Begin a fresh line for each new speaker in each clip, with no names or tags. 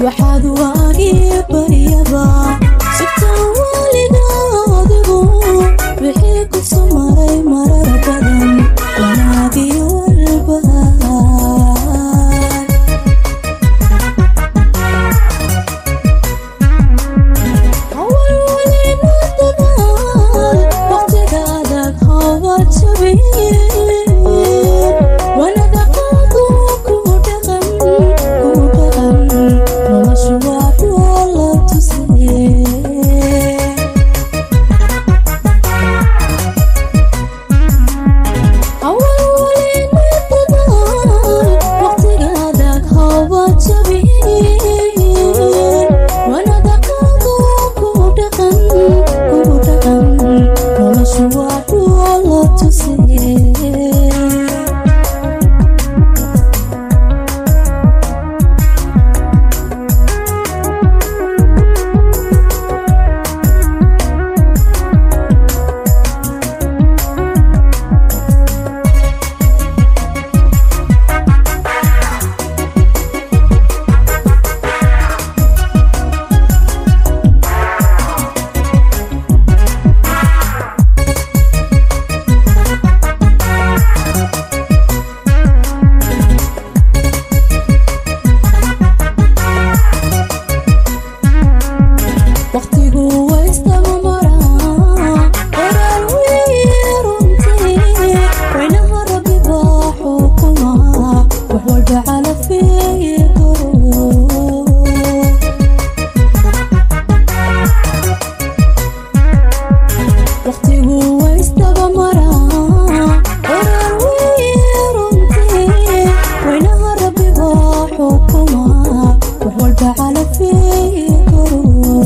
waxaad waagii baryaba sibtaan waalida adigu wixii ku sumaray marar badan wanaagii walbahaar hawalwalina dadaal waqtiga adag hawa jabin wanada qaadu ku dhaqan ku dhaqan noloshu waa kuwa la tusay hawalwalina dadaal waqtiga adag hawa jabin wanada qaadu ku dhaqan ku dhaqan noloshu waa kuwa la tusay waqtigu waystaba maraa qoraal weeye runtii waynaha rabbi baa xukuma wax walba calafeeye garo waqtigu waystaba maraa qoraal weeye runtii waynaha rabbi baa xukuma wax walba calafeeye garo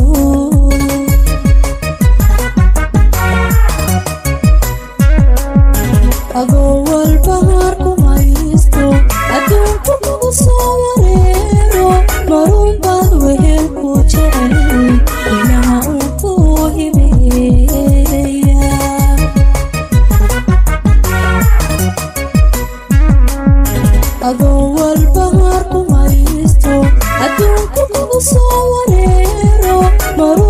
adoo walba harku haysto adduunku kugu soo wareero marun baad wehel ku jecel ilaha uu ku hibeeya adoo walba harku haysto adduunku kugu soo wareero marun